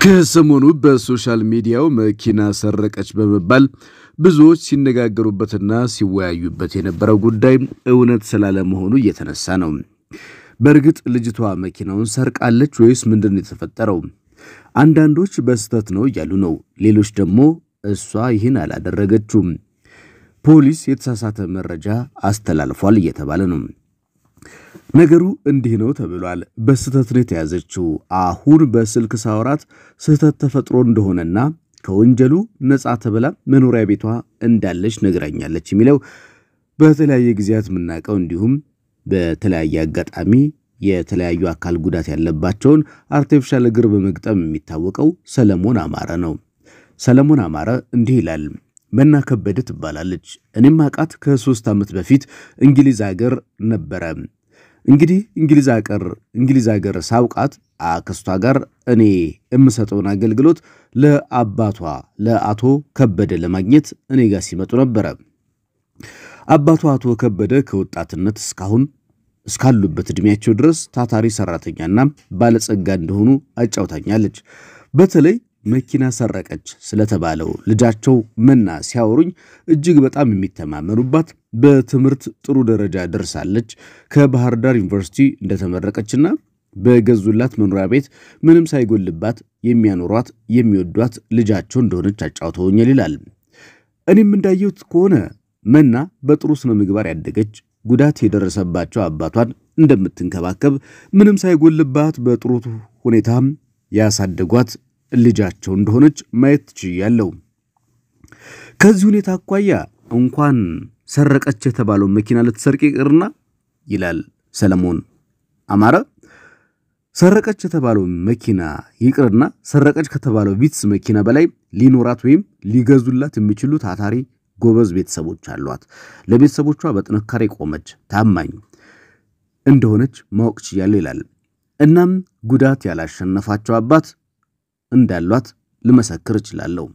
ከሰሞኑ በሶሻል ሚዲያው መኪና ሰረቀች በመባል ብዙዎች ሲነጋገሩበትና ሲወያዩበት የነበረው ጉዳይ እውነት ስላለመሆኑ እየተነሳ ነው። በእርግጥ ልጅቷ መኪናውን ሰርቃለች ወይስ ምንድን ነው የተፈጠረው? አንዳንዶች በስህተት ነው እያሉ ነው። ሌሎች ደግሞ እሷ ይህን አላደረገችውም፣ ፖሊስ የተሳሳተ መረጃ አስተላልፏል እየተባለ ነው። ነገሩ እንዲህ ነው ተብሏል። በስህተት ነው የተያዘችው። አሁን በስልክ ሳወራት ስህተት ተፈጥሮ እንደሆነና ከወንጀሉ ነፃ ተብላ መኖሪያ ቤቷ እንዳለች ነግራኛለች የሚለው በተለያየ ጊዜያት የምናውቀው እንዲሁም በተለያየ አጋጣሚ የተለያዩ አካል ጉዳት ያለባቸውን አርቲፊሻል እግር በመግጠም የሚታወቀው ሰለሞን አማረ ነው። ሰለሞን አማረ እንዲህ ይላል። መና ከበደ ትባላለች። እኔም አውቃት ከሶስት ዓመት በፊት እንግሊዝ ሀገር ነበረ። እንግዲህ እንግሊዝ ሀገር እንግሊዝ ሀገር ሳውቃት አክስቷ ጋር እኔ የምሰጠውን አገልግሎት ለአባቷ ለአቶ ከበደ ለማግኘት እኔ ጋር ሲመጡ ነበረ። አባቷ አቶ ከበደ ከወጣትነት እስካሁን እስካሉበት ዕድሜያቸው ድረስ ታታሪ ሰራተኛና ባለጸጋ እንደሆኑ አጫውታኛለች። በተለይ መኪና ሰረቀች ስለተባለው ልጃቸው መና ሲያወሩኝ እጅግ በጣም የሚተማመኑባት በትምህርት ጥሩ ደረጃ ደርሳለች ከባህር ዳር ዩኒቨርሲቲ እንደተመረቀችና በገዙላት መኖሪያ ቤት ምንም ሳይጎልባት የሚያኖሯት የሚወዷት ልጃቸው እንደሆነች አጫውተውኛል ይላል። እኔም እንዳየሁት ከሆነ መና በጥሩ ስነ ምግባር ያደገች ጉዳት የደረሰባቸው አባቷን እንደምትንከባከብ ምንም ሳይጎልባት በጥሩ ሁኔታም ያሳደጓት ልጃቸው እንደሆነች ማየት ችያለሁ። ከዚህ ሁኔታ አኳያ እንኳን ሰረቀች የተባለው መኪና ልትሰርቅ ይቅርና ይላል ሰለሞን አማረ ሰረቀች የተባለው መኪና ይቅርና ሰረቀች ከተባለው ቪትስ መኪና በላይ ሊኖራት ወይም ሊገዙላት የሚችሉ ታታሪ ጎበዝ ቤተሰቦች አሏት። ለቤተሰቦቿ በጥንካሬ ቆመች፣ ታማኝ እንደሆነች ማወቅ ችያለሁ ይላል። እናም ጉዳት ያላሸነፋቸው አባት እንዳሏት ልመሰክር እችላለሁ።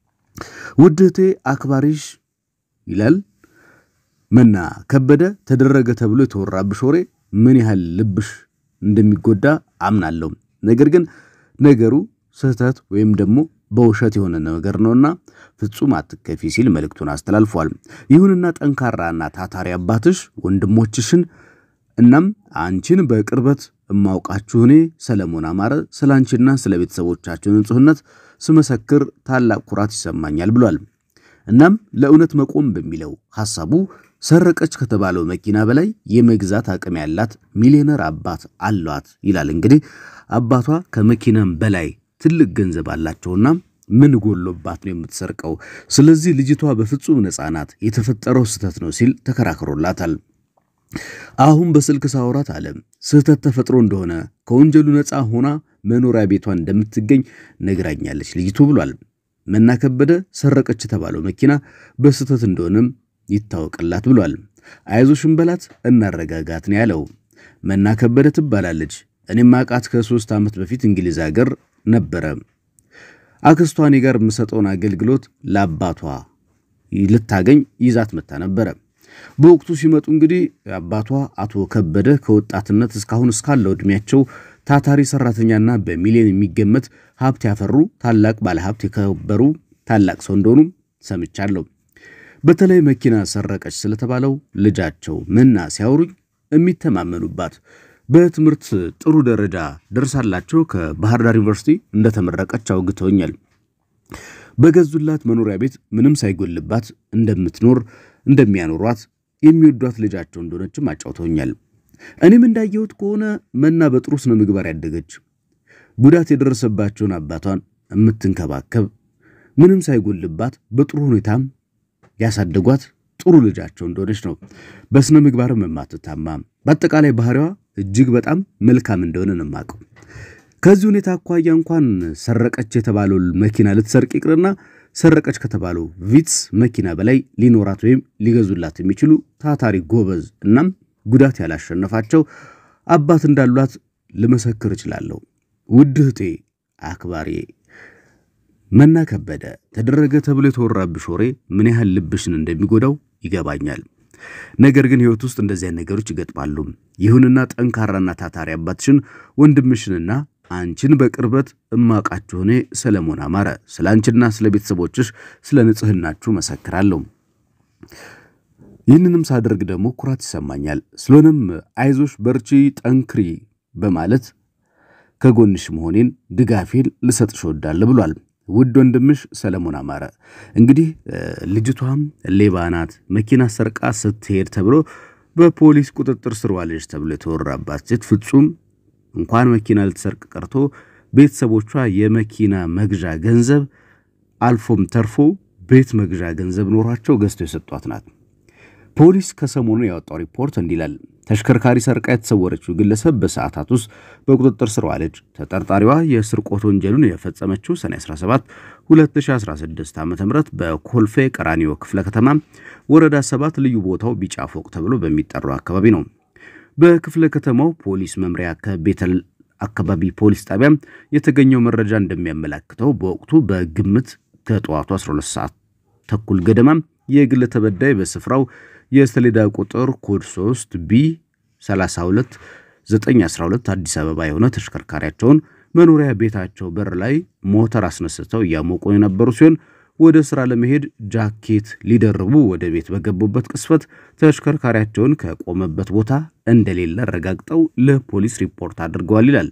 ውድ እህቴ አክባሪሽ ይላል መና ከበደ ተደረገ ተብሎ የተወራብሽ ወሬ ምን ያህል ልብሽ እንደሚጎዳ አምናለሁ። ነገር ግን ነገሩ ስህተት ወይም ደግሞ በውሸት የሆነ ነገር ነውና ፍጹም አትከፊ ሲል መልእክቱን አስተላልፏል። ይሁንና ጠንካራና ታታሪ አባትሽ ወንድሞችሽን እናም አንቺን በቅርበት እማውቃችሁ እኔ ሰለሞን አማረ ስለ አንቺና ስለ ቤተሰቦቻችሁ ንጹሕነት ስመሰክር ታላቅ ኩራት ይሰማኛል ብሏል። እናም ለእውነት መቆም በሚለው ሐሳቡ ሰረቀች ከተባለው መኪና በላይ የመግዛት አቅም ያላት ሚሊዮነር አባት አሏት ይላል። እንግዲህ አባቷ ከመኪናም በላይ ትልቅ ገንዘብ አላቸውና ምን ጎሎባት ነው የምትሰርቀው? ስለዚህ ልጅቷ በፍጹም ነፃ ናት፣ የተፈጠረው ስህተት ነው ሲል ተከራክሮላታል። አሁን በስልክ ሳወራት አለ ስህተት ተፈጥሮ እንደሆነ ከወንጀሉ ነፃ ሆና መኖሪያ ቤቷ እንደምትገኝ ነግራኛለች ልጅቱ ብሏል። መና ከበደ ሰረቀች የተባለው መኪና በስህተት እንደሆነም ይታወቅላት ብሏል። አይዞሽን በላት እናረጋጋት ነው ያለው። መና ከበደ ትባላለች። እኔም አውቃት ከሶስት ዓመት በፊት እንግሊዝ ሀገር ነበረ። አክስቷ እኔ ጋር የምሰጠውን አገልግሎት ለአባቷ ልታገኝ ይዛት መታ ነበረ። በወቅቱ ሲመጡ እንግዲህ አባቷ አቶ ከበደ ከወጣትነት እስካሁን እስካለው ዕድሜያቸው ታታሪ ሰራተኛና በሚሊዮን የሚገመት ሀብት ያፈሩ ታላቅ ባለሀብት የከበሩ ታላቅ ሰው እንደሆኑ ሰምቻለሁ። በተለይ መኪና ሰረቀች ስለተባለው ልጃቸው መና ሲያወሩኝ የሚተማመኑባት በትምህርት ጥሩ ደረጃ ደርሳላቸው ከባህር ዳር ዩኒቨርሲቲ እንደተመረቀች አውግተውኛል። በገዙላት መኖሪያ ቤት ምንም ሳይጎልባት እንደምትኖር እንደሚያኖሯት የሚወዷት ልጃቸው እንደሆነችም አጫውተውኛል። እኔም እንዳየሁት ከሆነ መና በጥሩ ስነ ምግባር ያደገች ጉዳት የደረሰባቸውን አባቷን የምትንከባከብ ምንም ሳይጎልባት በጥሩ ሁኔታም ያሳደጓት ጥሩ ልጃቸው እንደሆነች ነው። በስነ ምግባርም የማትታማ በአጠቃላይ ባህሪዋ እጅግ በጣም መልካም እንደሆነ ነው የማውቀው። ከዚህ ሁኔታ አኳያ እንኳን ሰረቀች የተባለው መኪና ልትሰርቅ ይቅርና ሰረቀች ከተባለው ቪትስ መኪና በላይ ሊኖራት ወይም ሊገዙላት የሚችሉ ታታሪ ጎበዝ እናም ጉዳት ያላሸነፋቸው አባት እንዳሏት ልመሰክር እችላለሁ። ውድ እህቴ አክባሪ መና ከበደ ተደረገ ተብሎ የተወራብሽ ወሬ ምን ያህል ልብሽን እንደሚጎዳው ይገባኛል። ነገር ግን ሕይወት ውስጥ እንደዚህ አይነት ነገሮች ይገጥማሉ። ይሁንና ጠንካራና ታታሪ አባትሽን ወንድምሽንና አንቺን በቅርበት እማቃችሁ እኔ ሰለሞን አማረ ስለ አንቺና ስለ ቤተሰቦችሽ ስለ ንጽህናችሁ መሰክራለሁ። ይህንንም ሳደርግ ደግሞ ኩራት ይሰማኛል። ስለሆነም አይዞሽ፣ በርቺ፣ ጠንክሪ በማለት ከጎንሽ መሆኔን ድጋፌን ልሰጥሽ እወዳለሁ ብሏል። ውድ ወንድምሽ ሰለሞን አማረ። እንግዲህ ልጅቷም ሌባ ናት፣ መኪና ሰርቃ ስትሄድ ተብሎ በፖሊስ ቁጥጥር ስር ዋለች ተብሎ የተወራባት ሴት ፍጹም እንኳን መኪና ልትሰርቅ ቀርቶ ቤተሰቦቿ የመኪና መግዣ ገንዘብ አልፎም ተርፎ ቤት መግዣ ገንዘብ ኖሯቸው ገዝተው የሰጧት ናት። ፖሊስ ከሰሞኑ ያወጣው ሪፖርት እንዲህ ይላል። ተሽከርካሪ ሰርቃ የተሰወረችው ግለሰብ በሰዓታት ውስጥ በቁጥጥር ስር ዋለች። ተጠርጣሪዋ የስርቆት ወንጀሉን የፈጸመችው ሰኔ 17 2016 ዓ ም በኮልፌ ቀራኒዮ ክፍለ ከተማ ወረዳ 7 ልዩ ቦታው ቢጫ ፎቅ ተብሎ በሚጠራው አካባቢ ነው። በክፍለ ከተማው ፖሊስ መምሪያ ከቤተል አካባቢ ፖሊስ ጣቢያ የተገኘው መረጃ እንደሚያመላክተው በወቅቱ በግምት ከጠዋቱ 12 ሰዓት ተኩል ገደማ የግል ተበዳይ በስፍራው የሰሌዳ ቁጥር ኮድ 3 ቢ 32 912 አዲስ አበባ የሆነ ተሽከርካሪያቸውን መኖሪያ ቤታቸው በር ላይ ሞተር አስነስተው እያሞቁ የነበሩ ሲሆን ወደ ስራ ለመሄድ ጃኬት ሊደርቡ ወደ ቤት በገቡበት ቅስፈት ተሽከርካሪያቸውን ከቆመበት ቦታ እንደሌለ አረጋግጠው ለፖሊስ ሪፖርት አድርገዋል ይላል።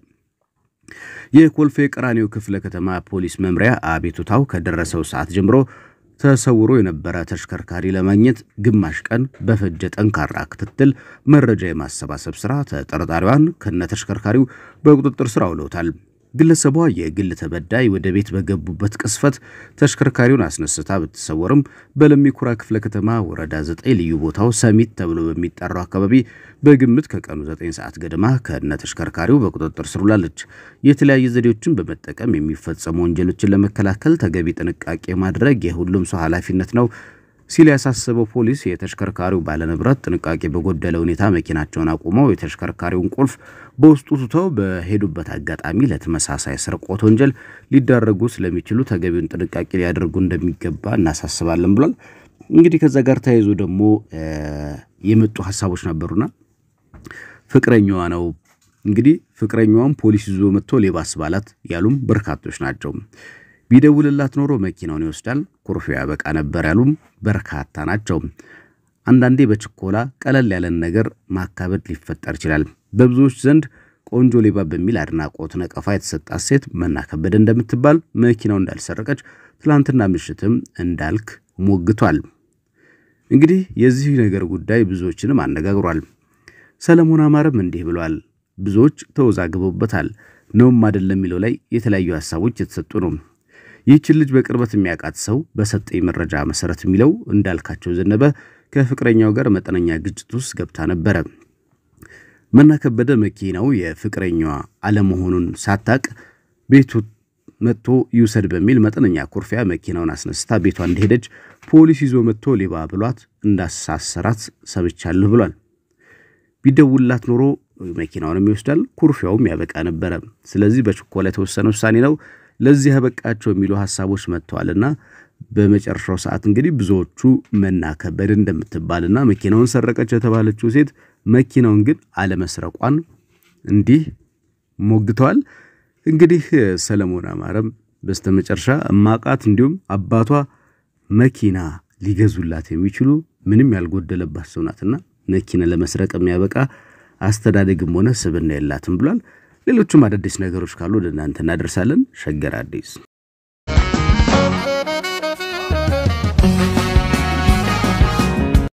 የኮልፌ ቀራኒዮ ክፍለ ከተማ ፖሊስ መምሪያ አቤቱታው ከደረሰው ሰዓት ጀምሮ ተሰውሮ የነበረ ተሽከርካሪ ለማግኘት ግማሽ ቀን በፈጀ ጠንካራ ክትትል መረጃ የማሰባሰብ ስራ ተጠርጣሪዋን ከነ ተሽከርካሪው በቁጥጥር ስር አውለውታል። ግለሰቧ የግል ተበዳይ ወደ ቤት በገቡበት ቅስፈት ተሽከርካሪውን አስነስታ ብትሰወርም በለሚኩራ ክፍለ ከተማ ወረዳ 9 ልዩ ቦታው ሰሚት ተብሎ በሚጠራው አካባቢ በግምት ከቀኑ 9 ሰዓት ገደማ ከነ ተሽከርካሪው በቁጥጥር ስር ውላለች። የተለያዩ ዘዴዎችን በመጠቀም የሚፈጸሙ ወንጀሎችን ለመከላከል ተገቢ ጥንቃቄ ማድረግ የሁሉም ሰው ኃላፊነት ነው ሲል ያሳሰበው ፖሊስ የተሽከርካሪው ባለንብረት ጥንቃቄ በጎደለ ሁኔታ መኪናቸውን አቁመው የተሽከርካሪውን ቁልፍ በውስጡ ትተው በሄዱበት አጋጣሚ ለተመሳሳይ ስርቆት ወንጀል ሊዳረጉ ስለሚችሉ ተገቢውን ጥንቃቄ ሊያደርጉ እንደሚገባ እናሳስባለን ብሏል። እንግዲህ ከዛ ጋር ተያይዞ ደግሞ የመጡ ሀሳቦች ነበሩና ፍቅረኛዋ ነው እንግዲህ ፍቅረኛዋም ፖሊስ ይዞ መጥቶ ሌባ አስባላት ያሉም በርካቶች ናቸው። ቢደውልላት ኖሮ መኪናውን ይወስዳል፣ ኩርፊያ ያበቃ ነበር ያሉም በርካታ ናቸው። አንዳንዴ በችኮላ ቀለል ያለን ነገር ማካበድ ሊፈጠር ይችላል። በብዙዎች ዘንድ ቆንጆ ሌባ በሚል አድናቆት ነቀፋ የተሰጣት ሴት መና ከበደ እንደምትባል መኪናው እንዳልሰረቀች ትላንትና ምሽትም እንዳልክ ሞግቷል። እንግዲህ የዚህ ነገር ጉዳይ ብዙዎችንም አነጋግሯል። ሰለሞን አማረም እንዲህ ብሏል። ብዙዎች ተወዛግበውበታል። ነውም አይደለም የሚለው ላይ የተለያዩ ሀሳቦች የተሰጡ ነው። ይህችን ልጅ በቅርበት የሚያውቃት ሰው በሰጠኝ መረጃ መሰረት የሚለው እንዳልካቸው ዘነበ ከፍቅረኛው ጋር መጠነኛ ግጭት ውስጥ ገብታ ነበረ። መና ከበደ መኪናው የፍቅረኛዋ አለመሆኑን ሳታቅ ቤቱ መጥቶ ይውሰድ በሚል መጠነኛ ኩርፊያ መኪናውን አስነስታ ቤቷ እንደሄደች ፖሊስ ይዞ መጥቶ ሌባ ብሏት እንዳሳሰራት ሰብቻለሁ ብሏል። ቢደውላት ኖሮ መኪናውንም ይወስዳል፣ ኩርፊያውም ያበቃ ነበረ። ስለዚህ በችኮላ የተወሰነ ውሳኔ ነው ለዚህ ያበቃቸው የሚሉ ሀሳቦች መጥተዋልና በመጨረሻው ሰዓት እንግዲህ ብዙዎቹ መና ከበደ እንደምትባልና መኪናውን ሰረቀች የተባለችው ሴት መኪናውን ግን አለመስረቋን እንዲህ ሞግተዋል። እንግዲህ ሰለሞን አማረም በስተመጨረሻ እማቃት እንዲሁም አባቷ መኪና ሊገዙላት የሚችሉ ምንም ያልጎደለባት ሰው ናትና መኪና ለመስረቅ የሚያበቃ አስተዳደግም ሆነ ስብዕና የላትም ብሏል። ሌሎችም አዳዲስ ነገሮች ካሉ ወደ እናንተ እናደርሳለን። ሸገር አዲስ